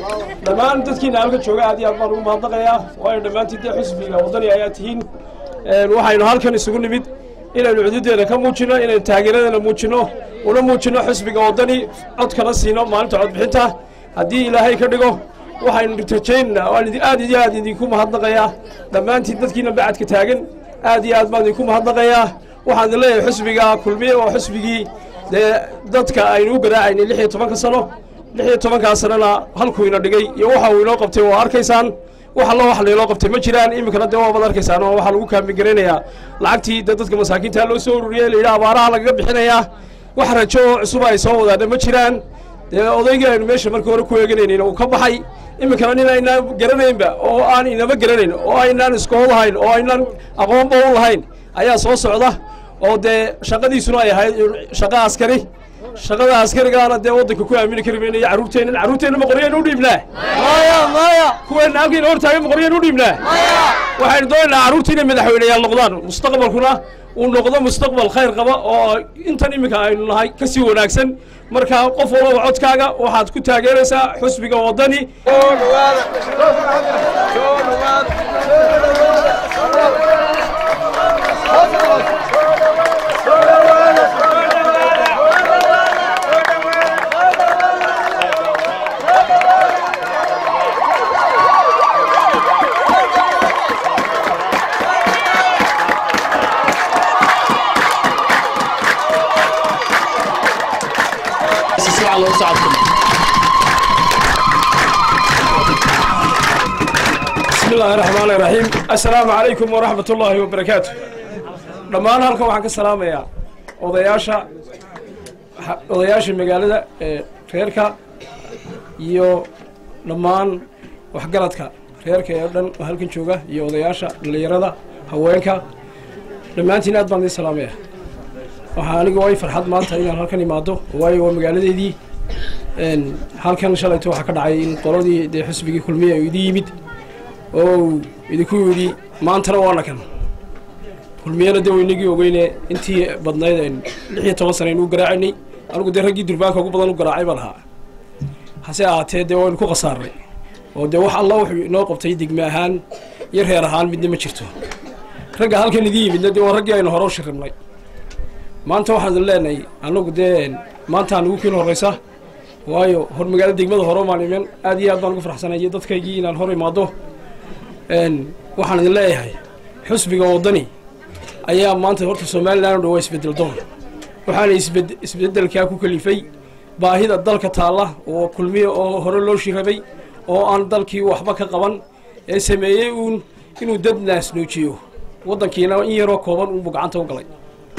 dhammaan dadkiina halka jooga aad iyo aad baan ugu mahadnaqayaa waayo dhammaantiin dee xusbiga waddani ayaa tihiin waxaynu halkan isugu nimid inaynu cududeeda ka muujinno inaynu taageeradeena muujinno una muujinno xusbiga waddani codkana siino maalinta codbixinta haddii ilaahay ka dhigo waxaynu rajaynana waan aad iyo aad idinku mahadnaqayaa dhammaantiin dadkiina bacadka taagan aad iyo aad baan idinku mahadnaqayaa waxaan idin leeyahay xusbiga kulmiye oo xusbigii dee dadka aynu u garaacaynay lix iyo tobanka sano lix iyo tobankaa sanana halkuu ina dhigay iyo waxa uu inoo qabtay waa arkaysaan wax allo wax laynoo qabtay ma jiraan iminkana dee waabaad arkaysaan oo waxaa lagu kaambigaraynayaa lacagtii dee dadka masaakiinta loo soo ururiyey layidhaha abaaraha lagaga bixinayaa wax rajo oo cusub ay soo wadaana ma jiraan dee odaygii aynu meesha markii hore ku eeganaynin uu ka baxay iminkana nin aynaan garanaynba oo aan inaba garanayn oo aynaan iskool lahayn oo aynaan aqoonba u lahayn ayaa soo socda oo dee shaqadiisuna ay ahayd shaqo askari shaqada askarigaana dee waddanka ku aamini kari mayno iyo carruurteenna carruurteenna ma qoryaynu u dhiibnaa maya maya kuweenna halkiina hortaagan ma qoryaynu u dhiibnaa waxaynu doonaynaa carruurta inay madaxweyneyaal noqdaan mustaqbalkuna uu noqdo mustaqbal khayr qaba oo intan iminka aynu nahay ka sii wanaagsan marka qof walaba codkaaga waxaad ku taageeraysaa xusbiga waddani بسم الله الرحمن الرحيم السلام عليكم ورحمة الله وبركاته dhammaan halkan waxaan ka salaamayaa odayaasha odayaasha magaalada ee reerka iyo dhammaan waxgaradka reerka ee dhan oo halkan jooga iyo odayaasha dhallinyarada haweenka dhammaantiin aad baan idin salaamaya waxaa aniga way farxad maanta inaan halkan imaado waayo waa magaaladeedii halkan shalayto waxaa ka dhacay in qoladii dee xusbigii kulmiya uu idin yimid oo idinku yidhi maantana waana kan kulmiyana dee waynagii ogeyne intii badnayd lix iyo toban sana aynu u garaacaynay anigu dee raggii durbaanka ugu badan u garaacay baan ahaa hase ahaatee dee waynu ku khasaarnay oo dee wax alla wuxuu inoo qabtay degme ahaan iyo reer ahaan midna ma jirto ragga halkan idin yimidna dee waa raggii aynu hore u shiribnay maanta waxaan idin leenahay anagu dee maantaan ugu kiin horraysa waayo hor magaalo degmada hore maan iman aad iyo aad baan ugu farxsanay dadkaygii inaan hor imaado waxaan idin leeyahay xusbiga waddani ayaa maanta horta somalilan o dhan waa isbeddel doon waxaana isbeddelkaa ku kalifay baahida dalka taalla oo kulmiya oo hore loo shirabay oo aan dalkii waxba ka qaban ee sameeyey uun inuu dad naasnoojiyo waddankiina in yaroo kooban uunbu gacanta u galay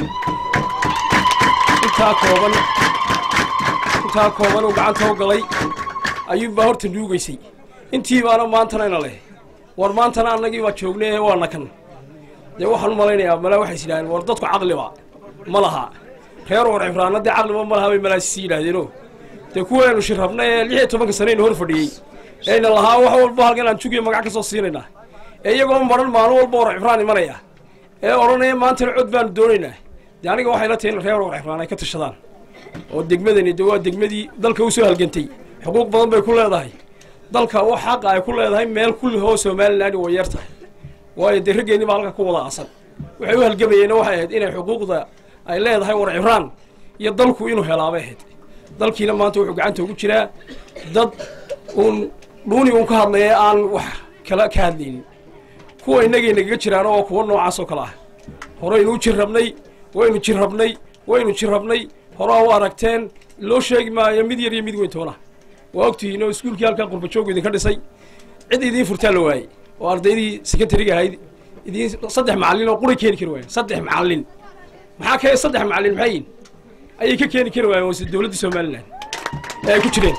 intaa kooban intaa kooban uu gacanta u galay ayuunbaa horta nuugaysay intii baana maantanayna leh war maantana annagii baa joognay ee waana kan dee waxaan u malaynayaa malaa waxay is yidhahdeen war dadku caqliba ma laha reer war cifraana dee caqliba ma laha bay malaasisi yidhahdeeno dee kuwaynu shirrabna ee lix iyo tobanka sanaynu hor fadhiyey eayna lahaa wax walba halkan aan jugiyo magac ka soo siinaynaa ee iyagoo maran maalin walba war cifraan imanaya ee odhanaya maantana cod baanu doonaynaa dee aniga waxay la tahay in reer war cifraan ay ka tashadaan oo degmadani de waa degmadii dalka u soo halgantay xuquuq badan bay ku leedahay dalka wax xaqa ay ku leedahay meel kullihoo somalilan way yar tahay waayo dee raggeenni baa halka ku wada aasan waxay u halgamayeenna waxay ahayd inay xuquuqda ay leedahay war cifraan iyo dalku inuu helaabay ahayd dalkiina maanta wuxuu gacanta ugu jiraa dad uun dhuuni uun ka hadlaya aan wax kala ka hadlaynin kuwa innagay nagaga jiraan oo kuwa noocaas oo kale ah horeynu u jirrabnay waynu jirrabnay waynu jirrabnay horaa u aragteen loo sheegi maayo mid yar iyo mid weyn toona waa ogtihiin oo iskuulkii halkaa qurbajoogu idinka dhisay cid idiin furtaa la waayey oo ardaydii secondariga ahayd idiin saddex macallin oo qura keeni kari waayen saddex macallin maxaa ka saddex macallin maxay yihin ayay ka keeni kari waayeen wase dowladda somalilan ee ay ku jireen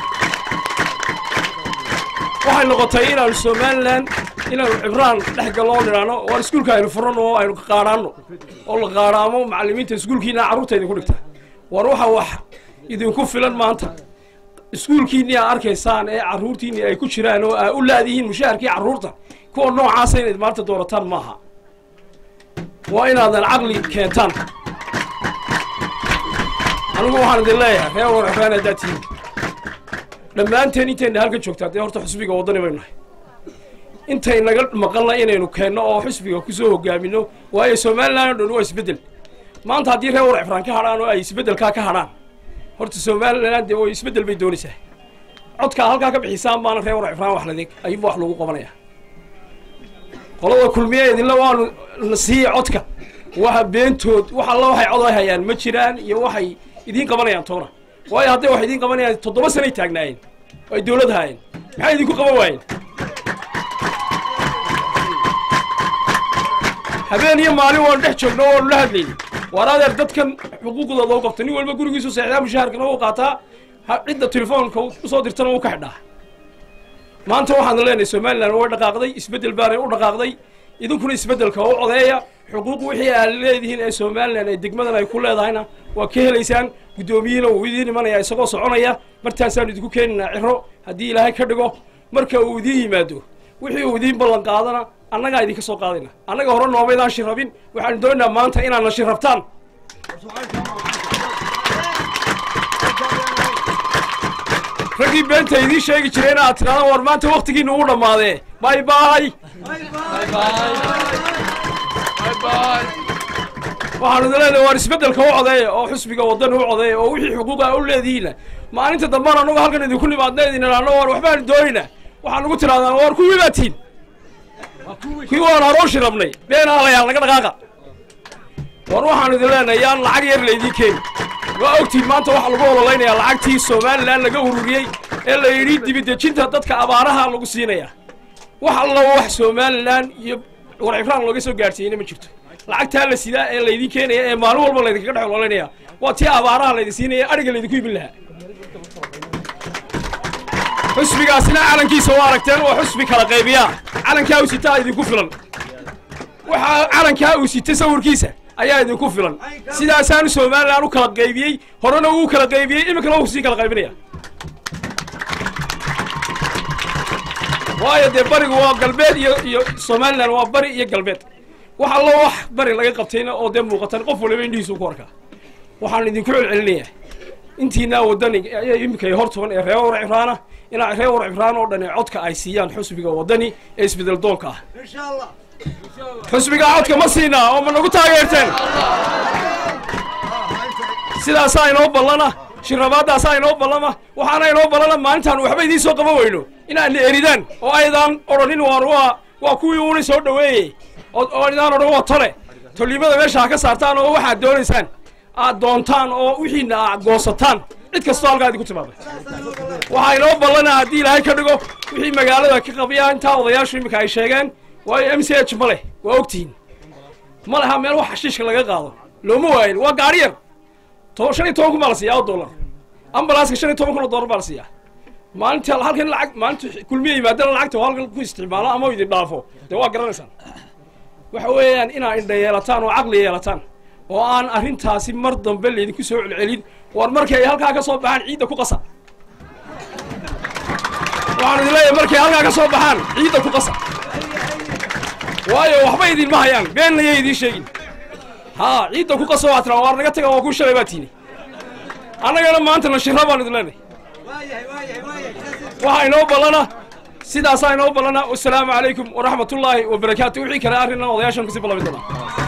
waxay noqotay inaanu somalilan inaanu cibraan dhex gallo oo nidhaano waan iskuulka aynu furanno oo aynu qaadhaanno oo la qaadhaamo macallimiinta iskuulkiina carruurta idinku dhigta war waxa wax idinku filan maanta iskuulkiinni aa arkaysaan ee carruurtiinni ay ku jiraan oo aa u laadihiin mushaharkii carruurta kuwa noocaasa inayd maanta doorataan maaha waa inaadan caqli keentaan anigu waxaan idin leeyahay reer war cifraan haddaad tihiin dhammaanteen intayna halkan joogtaa dee horta xusbiga waddani baynu nahay intay naga maqalna inaynu keenno oo xusbiga ku soo hogaamino waayo somalilan o dhan waa isbeddel maanta haddii reer war cifraan ka hadhaan oo ay isbeddelkaa ka hadhaan horta somalilan dee way isbeddel bay doonaysaa codkaa halkaa ka bixisaan baana reer war cifraan wax ladig ayuuba wax lagu qabanaya qolada kulmiye idinla waanu na siiya codka waxa beentood wax alla waxay cod ay hayaan ma jiraan iyo waxay idiin qabanayaan toona waayo hadday wax idiin qabanayaan toddoba sanay taagnaayeen oo ay dowlad haayeen maxay idinku qaban waayeen habeen iyo maalin waanu dhex joogno waanu la hadlayni waar adeer dadkan xuquuqdooda u qabta nin walba gurigiisu seexdaa mushaharkana u qaataa cidda telefoonka usoo dirtana u ka xidhaa maanta waxaanu leenahay somalilan way dhaqaaqday isbeddel baanay u dhaqaaqday idinkuna isbeddelka u codeeya xuquuq wixii aad leedihiin ee somalilan ay degmadan ay ku leedahayna waa ka helaysaan guddoomiyihiina uu idiin imanaya isagoo soconaya martaasaanu idinku keenaynaa ciro haddii ilaahay ka dhigo marka uu idiin yimaado wixii uu idiin ballan qaadana annagaa idinka soo qaadayna annaga hore noomaydaan shirrabin waxaanu doonaynaa maanta inaadna shirrabtaan raggii beenta idiin sheegi jireen aad tidhahdaan war maanta waktigiina ugu dhammaadee bay bay waxaanu idin leenahay waar isbeddelka u codeeya oo xusbiga waddan u codeeya oo wixii xuquuqa u leedihiinna maalinta dambana annagu halkan idinku nimaadna idin idhaahno war waxbaanu doonaynaa waxaan ugu tidhahdaan war kuwii baa tihin kuwii waan harooshi rabnay beenaalayaal naga dhaqaaqa war waxaanu idin leenahay yaan lacag yar laydiin keeni waa ogtiin maanta waxaa lagu ololeynayaa lacagtii somalilan laga ururiyey ee la yidhi dibidejinta dadka abaaraha lagu siinayaa wax alla wax somalilan iyo war cifraan looga soo gaadhsiiyeyna ma jirto lacagtaa la sidaa ee laydin keenaya ee maalin walba laydinkaga dhex ololeynaya waa tii abaaraha laydin siinaya adhiga laydinku imin lahaa xusbigaasina calankiisa waa aragteen waa xusbi kala qaybiyaa calankaa uu sitaa idinku filan waxaa calankaa uu sitay sawirkiisa ayaa idinku filan sidaasaanu somalilan u kala qaybiyey horena uu kala qaybiyey iminkana wuu sii kala qaybinaya waayo dee barigu waa galbeed iyo iyo somalilan waa bari iyo galbeed wax allo wax bari laga qabtayna oo dee muuqatan qof waliba indhihiisu ku arkaa waxaan idinku celcelinayaa intiinaa waddani iminka hor tuban ee reer war cifraana inaa reer war cifraan oo dhan ee codka ay siiyaan xusbiga waddani ee isbedel doonka ah xusbigaa codka ma siinaa oo ma nagu taageerteen sidaasaa inoo ballana shirrabaadaasaa inoo ballama waxaana inoo ballana maalintaan waxba idiin soo qaban weyno inaadna eridaan oo aydaan odhanin waan waa waa kuwii uuna soo dhoweeyey oo idaan odhan waa tole tolnimada meesha ha ka saartaan oo waxaad doonaysaan aad doontaan oo wixiina aad goosataan cid kastoo halkaa idinku timaada waxaa inoo ballana haddii ilaahay ka dhigo wixii magaalada ka qabiyaa intaa odayaashu iminka ay sheegeen waayo m c h ma leh waa ogtihiin ma leha meel wax xashiishka laga qaado looma waayin waa gaari yar to shan iyo toban kun baa la siiyaa oo dollar ambalaaska shan iyo toban kun oo dollar baa la siiyaa maalinta halkan lacag maalinta kulmiya yimaadana lacagta oo halkan ku isticmaalo ama idin dhaafo dee waa garanaysaan waxa weeyaan inaa indha yeelataan oo caqli yeelataan oo aan arrintaasi mar dambe laydinku soo celcelin war markay ay halkaa ka soo baxaan ciidda ku qasa waxaan idin leeyahay markay halkaa ka soo baxaan ciidda ku qasa waayo waxba idinma hayaan beenna yay idiin sheegin haa ciidda ku qaso waa tiraa waar naga taga waa kuu shalay baa tiini annagana maanta nashira baan idin leenahay waxaa inoo ballana sidaasaa inoo ballana wasalaamu calaykum waraxmatullaahi wabarakaatu wixii kale arrinna odayaashan kasii ballami doonaa